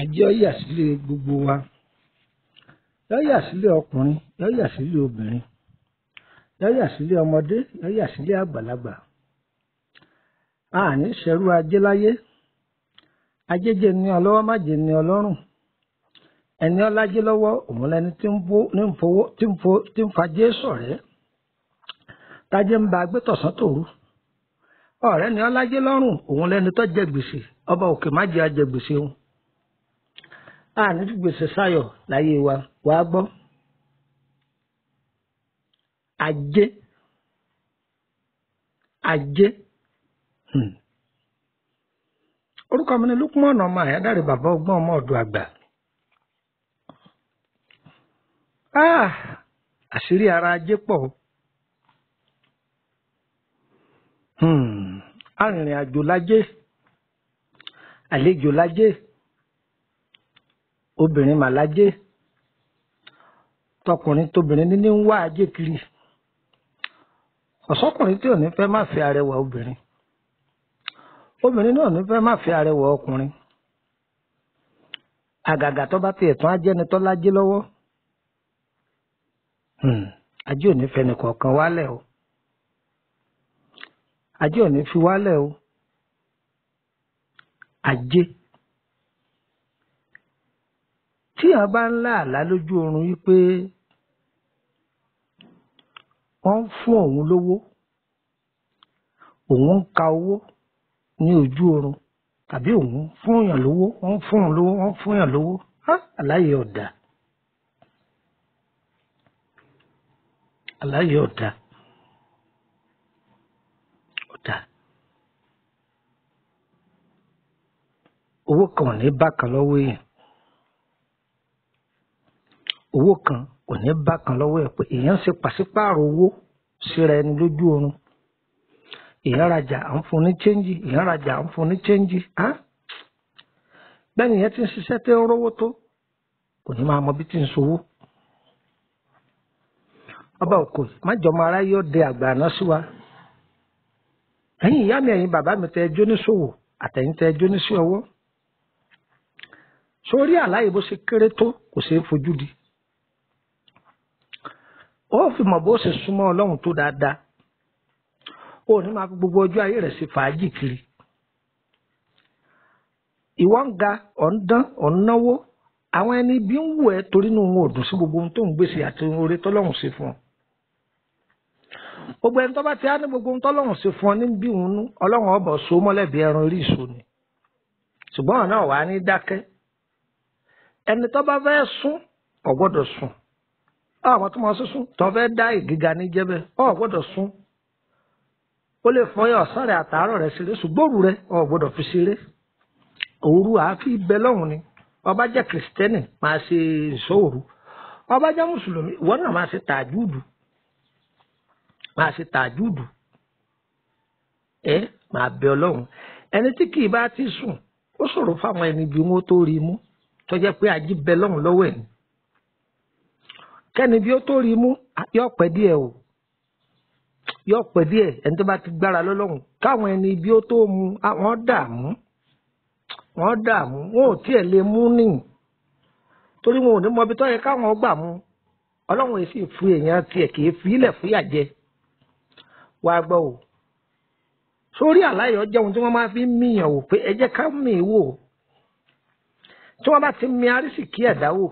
jẹ́ ó yà sílé gbogbo wa yóò yà sílé ọkùnrin yóò yà sílé obìnrin yóò yà sílé ọmọdé yóò yà sílé àgbàlagbà àní ṣẹrú ajé láyé ajéjẹ ní ọlọ́wọ́ májè ní ọlọ́rùn ẹni ọlájé lọ́wọ́ òun lẹni tí ń bó- ní ń fowó tí ń fo- tí ń fajé ṣọ̀rẹ́ tájé ń ba agbé tọ̀sán tòru ọ̀rẹ́ ni ọlájé lọ́rùn òun lẹni tó jẹ gbèsè ọba òkè má jẹ́ ajẹ gbèsè òun àní fi gbèsè sáyọ̀ láyé wa wàá gbọ́ ajé ajé hmm. orúkọ mi ni Lukman ọmọ àyádáre bàbá ọgbọ́n ọmọ ọ̀dọ̀ àgbà Ah, àṣírí ara ajé pọ̀ o. Hmm, arìnrìn àjò lájé àlejò lájé obìnrin mà lájé tọkùnrin tóbìnrin níní ń wá ajé kiri ọ̀sọ́kùnrin tí ò ní fẹ́ má fẹ́ arẹwà obìnrin obìnrin náà ò ní fẹ́ má fẹ́ arẹwà ọkùnrin àgàgà tó bá tiẹ̀ tún ajẹ́ni tó lájé lọ́wọ́ Hmm, ajé ò ní fẹ́ nìkọ̀ọ̀kan wálẹ̀ o ajé ò ní fi wálẹ̀ o ajé tí a bá ń lá àlá lójú oorun wípé wọ́n ń fún òun lówó òun ń ka owó ní ojú oorun tàbí òun ń fún èèyàn lówó wọ́n ń fún òun lówó wọ́n ń fún èèyàn lówó Há, àláyé ọ̀dà àláyé ọ̀dà ọ̀dà owó kan ò ní bá kan lọ́wọ́ èèyàn owó kan ò ní bá kan lọ́wọ́ ẹ̀ pé èèyàn ń ṣe pàṣípààrọ̀ owó síra ẹni lójú oorun èèyàn rajà à ń fún ní chẹ́ńjì èèyàn rajà à ń fún ní chẹ́ńjì á bẹ́ẹ̀ni ìyẹn ti ń ṣiṣẹ́ tẹ́ ń rówó tó kò ní máa mọ bí tí ń sowó ọba òkò májọmọ ara yóò dé àgbà àná sí wa ẹ̀yin ìyá mi ẹ̀yin bàbá mi tẹ́ ẹjọ́ níṣòwò àtẹ̀yin tẹ́ ẹjọ́ níṣẹ́ ọwọ́ sórí àláyé bó ṣe kéré tó kò ṣeé fojú di ó fi mọ̀ bó ṣe súnmọ́ ọlọ́run tó dáadáa ó ní máa fi gbogbo ọjọ́ ayé rẹ̀ ṣe fàájì kiri ìwọ ń ga ọ̀ ń dán ọ̀ ń náwó àwọn ẹni bí ń wù ẹ́ torí inú wọn ò dùn sí gbogbo ohun tó ń gbèsè àti oore tọ́lọ́run ṣe fún ọ gbogbo ẹni tó bá ti á ní gbogbo ohun tọ́lọ́run ṣe fún ọ ní bí òun nú ọlọ́run ọbọ̀ so mọ́lẹ́bí ẹran orí ìṣó ni ṣùgbọ́n ọ̀nà wà á ní dákẹ́ ẹni tó bá fẹ́ sún ò gbọ́dọ̀ sùn àwọn tó máa sún tó fẹ́ dá ìgíga ní jẹ́bẹ̀ ò gbọ́dọ̀ sún ó lè fọyín ọ̀sán rẹ̀ àtàárọ̀ rẹ̀ ṣeré ṣùgbọ́n òru rẹ̀ ò gbọ́dọ̀ fi ṣeré òru àáfi bẹ lọ́hùn ni ọba jẹ́ kìrìsìtẹ́nì máa ṣe ìṣòro ọba jẹ́ mùsùlùmí ìwọ náà máa ṣe tàjúùdù máa ṣe tàjúùdù ẹ máa bẹ ọlọ́run ẹni tí kì í bá ti sùn ó ṣòro fáwọn ẹni bí wọn tó rí i mú tó jẹ́ pé ají bẹ lọ́hùn lọ́wọ́ ẹ̀ ni kẹ́ni bí ó tó rí i mú yọ pẹ́ díẹ̀ o yọ pẹ́ díẹ̀ ẹni tó bá ti gbára lọ́lọ́run káwọn ẹni bí ó tó mu àwọn dààmú wọ́n dààmú wọn ò tiẹ̀ lè mú nìyí torí wọn ò ní mọ ibi tó yẹ káwọn gbà mú ọlọ́run èsì fún èèyàn tiẹ̀ kì í fi ilẹ̀ fúyà jẹ wá gbọ́ o sórí àláyọ̀ jẹ́ ohun tí wọ́n máa fi ń míyàn wò pé ẹ jẹ́ ká mì í wò tí wọ́n bá ti mi arísìkí ẹ̀dá wò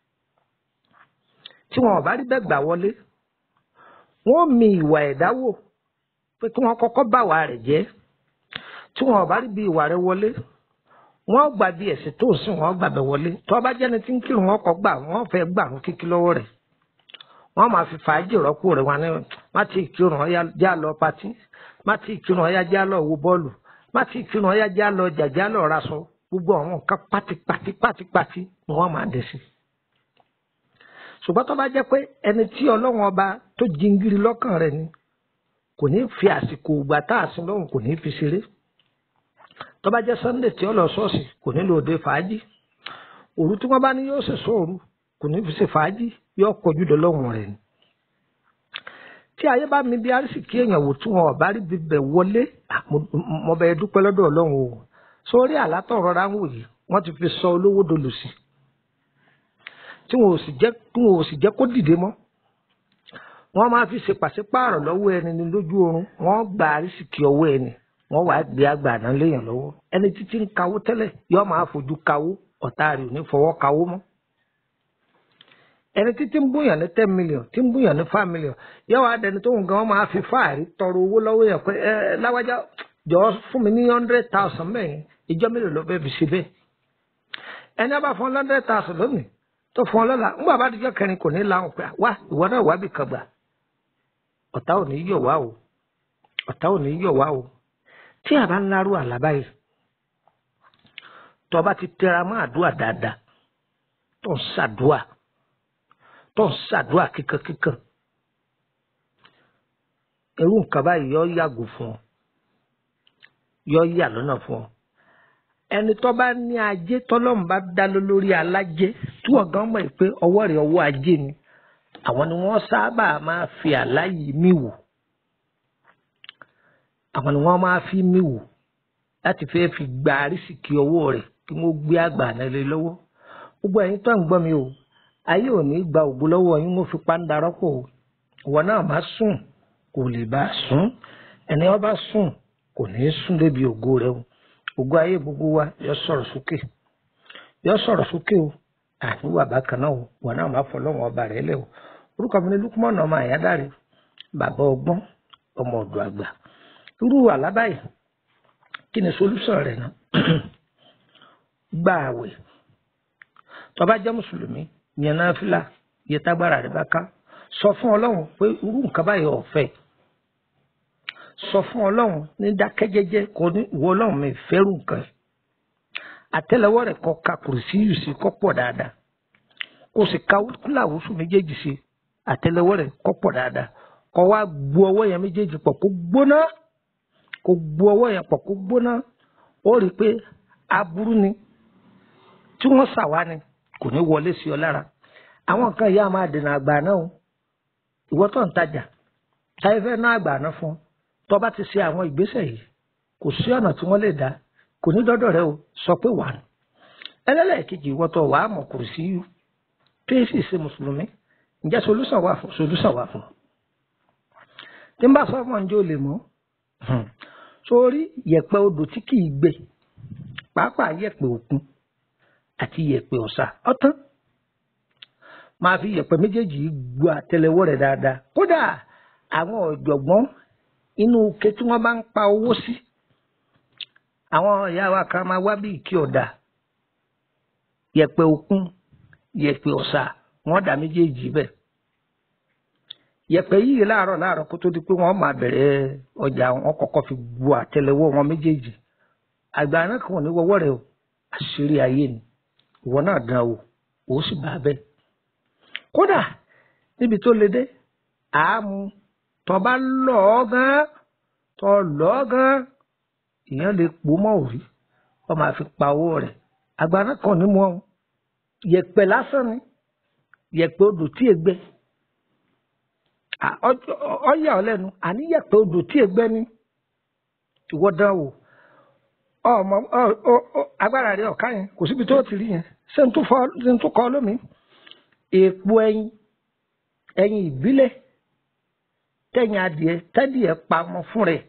tí wọn ò bá rí bẹ́ẹ̀ gbà wọlé wọ́n mi ìwà ẹ̀dá wò pé kí wọ́n kọ́kọ́ bá wà rẹ̀ jẹ́ tí wọn ò bá rí bí ìwà rẹ̀ wọlé wọ́n gbà bí ẹ̀sìn tó ń sìn wọ́n gbàbẹ̀ wọlé tó bá jẹ́ni tí ń kírun wọn kọ́ gbà wọ́n fẹ́ gbà wọn kíkí lọ́wọ́ rẹ̀ wọ́n máa fi fàájì rọ́pò rẹ̀ wọn ní má ti kírun ọ̀yá já lọ patí má ti kírun ọ̀yá já lọ wo bọ́ọ̀lù má ti kírun ọ̀yá já lọ jà já lọ raṣọ gbogbo àwọn nǹkan pátipátí pátipátí ni wọ́n máa dẹ̀ sí. ṣùgbọ́n tó bá jẹ́ pé ẹni tí ọlọ́run ọba tó jingiri lọ́kàn rẹ̀ ni kò ní fi àsìkò ìgbà tá a sin lọ́hùn kò ní fi ṣeré tó bá jẹ́ sunday tí ó lọ ṣọ́ọ̀ṣì kò nílò òde fàájì òru tí wọ́n bá ní yóò ṣèṣọ́ òru kò ní fi ṣe fàájì yóò kọjú dọlọ́run rẹ̀ ni. tí ayé bá mi bí arísìkí èèyàn wò tí wọn ò bá rí bíbẹ̀ wọlé mo bẹ̀ dúpẹ́ lọ́dọ̀ ọlọ́run o sórí àlátọ̀ rọra ń wò yìí wọ́n ti fi sọ olówó dolòṣì tí wọn ò sì jẹ́ tí wọn ò sì jẹ́ kó dìde mọ́ wọ́n máa fi ṣe pàṣípààrọ̀ lọ́wọ́ ẹni ní lójú oorun wọ́n gba àrísìkí ọwọ́ ẹni wọ́n wàá gbé àgbàdàn léèyàn lọ́wọ́ ẹni títí ń kawó tẹ́lẹ̀ yóò máa fojú kawó ọ̀tá rẹ̀ ò ní fọwọ́ kawó mọ́ ẹni títí ń búyàn ní ten million tí ń búyàn ní five million yóò wá dẹni tó ń gan máa fi fáàrí tọrọ owó lọ́wọ́ yẹn pé ẹ láwájá jọ fún mi ní hundred thousand mẹ́rin ìjọ mélòó ló bẹ́ẹ̀ fi ṣe bẹ́ẹ̀ ẹni a bá fún hundred thousand lónìí tó fún ọ lọ́la ń bàbá àdìjọ́ kẹrin kò ní láwọn pé wá ìwọ náà wá bì kan gbà ọ̀tá ò ní yọ̀ wá o ọ̀tá ò ní yọ̀ wá o tí a bá ń lárú àlábá yìí tó bá ti tẹra mọ́ àdúrà dáadáa tó ń ṣàdúà tó ń ṣàdúà kíkankíkan irú nǹkan báyìí yọ yàgò fún ọ yọ yà lọ́nà fún ọ ẹni tó bá ní ajé tọ́lọ́mù bá dá lórí alájẹ tí wọ́n gan mọ̀ pé ọwọ́ rẹ̀ ọwọ́ ajé ni àwọn ni wọ́n sábà máa fi àláyé mí wò àwọn ni wọ́n máa fi mí wò láti fẹ́ fi gba àrísìkí ọwọ́ rẹ̀ kí wọ́n gbé àgbà náà lé lọ́wọ́ gbogbo ẹ̀yin tó ń gbọ́ mi o ayé ò ní gba ògbó lọ́wọ́ yín mo fi pàǹdà rọ́pò o ìwọ náà má sùn kò lè bá sùn ẹni wọn bá sùn kò ní í sùn débi ògo rẹ o ògo ayé gbogbo wa yọ sọ̀rọ̀ sókè yọ sọ̀rọ̀ sókè o àníwà bákan náà o wọn náà má fọ lọ́wọ́ ọba rẹ lẹ o orúkọ mi ní lukumọ̀nà ọmọ àyádáre bàbá ọgbọ́n ọmọ ọ̀dọ̀ àgbà irú àlábáyé kí ni solúsàn rẹ̀ náà gba àwẹ̀ tó bá jẹ́ mùsùlùmí yẹn náà fìlà yẹ tágbára rẹ̀ bá ká sọ fún ọlọ́run pé irú nǹkan báyìí ọ̀fẹ́ sọ fún ọlọ́run ní dákẹ́jẹ́jẹ́ kò ní ìwọ ọlọ́run mi fẹ́rù nǹkan yìí àtẹ́lẹwọ́ rẹ̀ kọ ka kùrùsí yìí sí kọ́ pọ̀ dáadáa kó sì ka kúláwùsù méjèèjì sí àtẹ́lẹwọ́ rẹ̀ kọ́ pọ̀ dáadáa kọ́ wá gbu ọwọ́ yẹn méjèèjì pọ̀ kó gbóná kó gbu ọwọ́ yẹn pọ̀ kó gbóná ó rí i pé aburú ni tí wọ́n ṣàwá ni kò ní wọlé sí ọ lára àwọn nǹkan yìí á máa dènà àgbà náà o ìwọ tó ń tajà táyé fẹ́ ná àgbà náà fún tó bá ti ṣe àwọn ìgbésẹ̀ yìí kò sí ọ̀nà tí wọ́n lè dá kò ní dọ́dọ̀ rẹ o sọ pé wà ní. ẹlẹ́lẹ́kejì ìwọ tó wàá mọ̀ kò sí yú tó yẹ sì ṣe mùsùlùmí ǹjẹ́ solúsàn wà fún solúsàn wà fún. tí n bá sọ fún ọ̀njẹ́ ò lè mọ́ sórí yẹ̀pẹ̀ odò tí kì í gbẹ pàápàá yẹ̀pẹ̀ òkun àti yẹ̀pẹ̀ ọ̀sà ọ̀tán máa fi yẹ̀pẹ̀ méjèèjì gbọ́ àtẹ́lẹwọ́ rẹ̀ dáadáa kódà àwọn ọ̀jọ̀gbọ́n inú ike tí wọ́n bá ń pa owó sí àwọn ìyá wa kan máa wá bí ìkí ọ̀dà yẹ̀pẹ̀ òkun yẹ̀pẹ̀ ọ̀sà wọ́n dà méjèèjì bẹ́ẹ̀ yẹ̀pẹ̀ yìí láàárọ̀ láàárọ̀ kó tó di pé wọ́n máa bẹ̀rẹ̀ ọjà wọn kọ́kọ́ fi gbọ́ àtẹ́lẹwọ́ wọn méjèèjì àgbà náà kàn ní wọ́wọ́ rẹ̀ o àṣírí ayé ni ìwọ náà dán o ò sì bá bẹ́ẹ̀ kódà níbi tó le dé àámu tó bá lọ ọ gan tó lọ ọ gan èèyàn lè pò mọ́ òrí wọ́n máa fi pa owó rẹ̀ àgbà náà kàn ní mọ́ yẹ̀pẹ̀ lásán ni yẹ̀pẹ̀ odò tí ègbẹ ọyà ọlẹ́nu àní yẹ̀pẹ̀ odò tí ègbẹ ni ìwọ dán wò ọmọ agbára rẹ ọ̀ka yẹn kò síbi tó ti rí yẹn ṣé n tó kọ́ lómi èèpo ẹyin ẹyin ìbílẹ̀ tẹ̀yìn adìẹ tẹ́dìẹ pamọ́ fún rẹ̀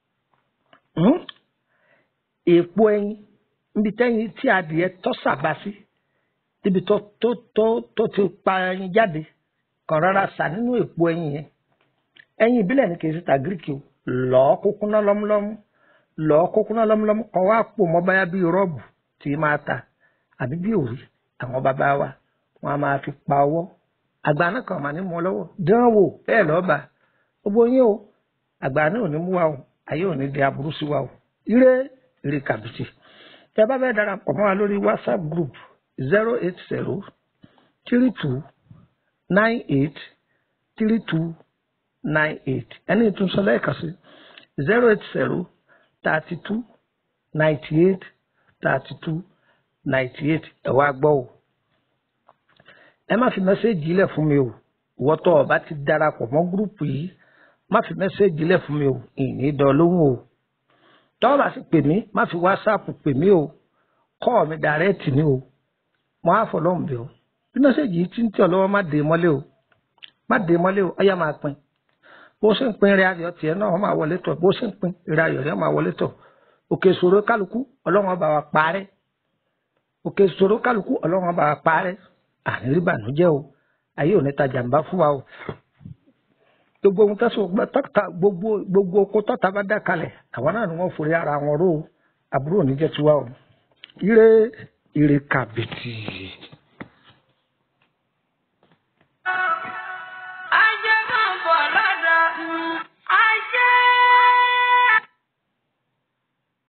èèpo ẹyin níbi tẹ́yìn tí adìẹ tọ́ sàbá sí níbi tó tó tó tó ti pa ẹyin jáde kàn rárá sà nínú èèpo ẹyin yẹn ẹyin ìbílẹ̀ ní kì í ṣe ta gíríkì o lọ́ọ́ kúkúná lọ́múlọ́mú lọ́ọ́ kúkúná lọ́múlọ́mú kọ́ wá pò mọ́ báyá bíi rọ́ọ̀bù tí máa ta àbí bí òrí àwọn bàbá wa wọn a máa fi pa ọwọ́ àgbà náà kàn máa ní mú ọ lọ́wọ́ dán wò bẹ́ẹ̀ lọ́ba gbogbo yín o àgbà náà ò ní mú wa o ayé ò ní di aburú sí wa o ire ire kàbìtì tẹ bá fẹ́ darapọ̀ mọ́ wa lórí whatsapp group zero eight zero three two nine eight three two nine eight ẹni ìtúnṣe lẹ́ẹ̀kan sí zero eight zero thirty two ninety eight thirty two ninety eight ẹ wá gbọ́ o ẹ má fi mẹ́sẹ́ẹ̀jì lẹ̀ fún mi o wọ́tọ̀ ọba ti darapọ̀ mọ́ gúrúùpù yìí má fi mẹ́sẹ́ẹ̀jì lẹ̀ fún mi o ìní dán lóhùn o tọ́wọ́ bá sì pè mí má fi wásáàpù pè mí o kọ́ mi dàrẹ́ẹ̀tì ni o mo á fọ lọ́hùn bí o bí mẹ́sẹ̀gì yìí ti ń tẹ̀ ọ́ lọ́wọ́ má dé mọ́lé o má dé mọ́lé o ọ̀yá máa pin bó ṣe ń pin eré ayọ̀ tiẹ̀ náà wọ́n máa wọlé tọ̀ bó ṣe ń pin eré ayọ̀ rẹ̀ máa wọlé tọ̀ òkè ìṣòro kálukú ọlọ́run ọba wa parẹ́ òkè ìṣòro kálukú ọlọ́run ọba wa parẹ́ àní rí bànújẹ́ o ayé ò ní ta jàǹbá fún wa o gbogbo ohun tẹ́sán gbogbo gbogbo oko tọ́ta bá dá kalẹ̀ àwọn náà ni wọ́n forí ara wọn ró o àbúrò níjẹ́ tiwa o ire ire kàbìtì.